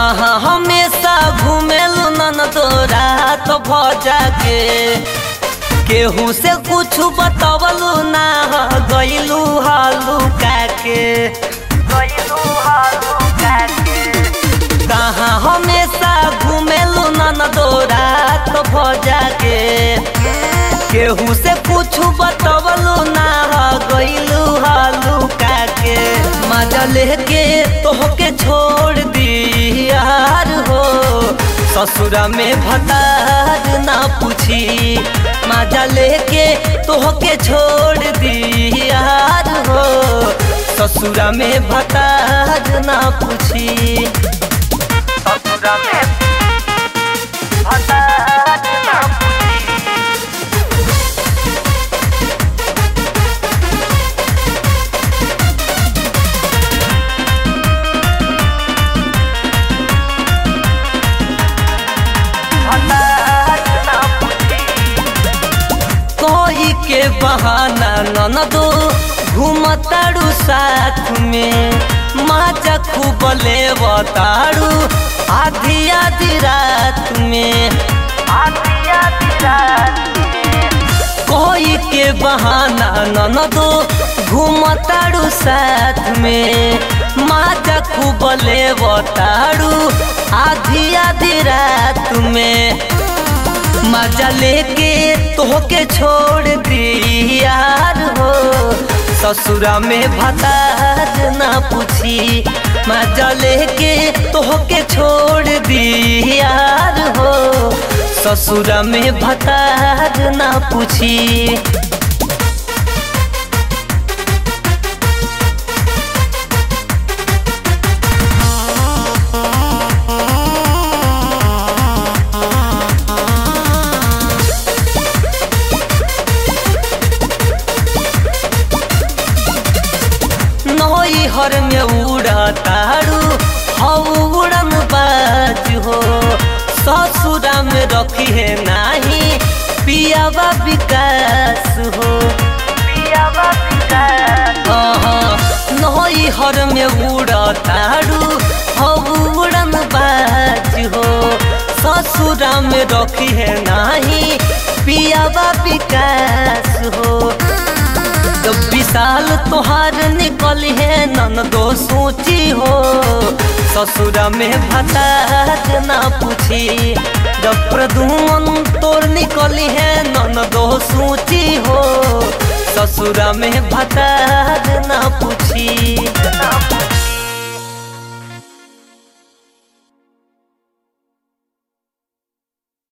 कहाँ हमेशा घूमेलू नन तोरा तो भजा के केहू से कुछ बतवलू ना गईलू हालू काके गईलू हालू काके कहाँ हमेशा घूमेलू नन तोरा तो भजा के केहू से कुछ बतवलू ना गईलू हालू काके मजा लेके तोहके छोड़ दी यार हो ससुरा में भतार ना पूछी मजा लेके तोहके छोड़ दी यार हो ससुरा में भतार ना पूछी ससुरा में भतार ना पूछी कोई के बहाना ननदो घूमताड़ू साथ में माचा खूब लेवताड़ू आधी आधी रात में आधी आधी रात में कोई के बहाना ननदो घूमताड़ू साथ में माचा खूब लेवताड़ू आधी आधी रात में मजा लेके तोहके छोड़ दी यार हो ससुरा में भतार ना पूछी मजा लेके तोहके छोड़ दी यार हो ससुरा में भतार ना पूछी नई हर में उड़तारू हऊ उड़न बाज हो ससुरा में रखी है नाही पियावा विकास हो पियावा विकास नई हर में उड़तारू हऊ उड़न बाज हो ससुरा में रखी है नाही पियावा विकास हो जब विशाल तोहार निकल है नन दो सोची हो ससुरा में भतार ना पूछी जब प्रदुमन तोर निकल है नन दो सोची हो ससुरा में भतार ना पूछी ना पूछी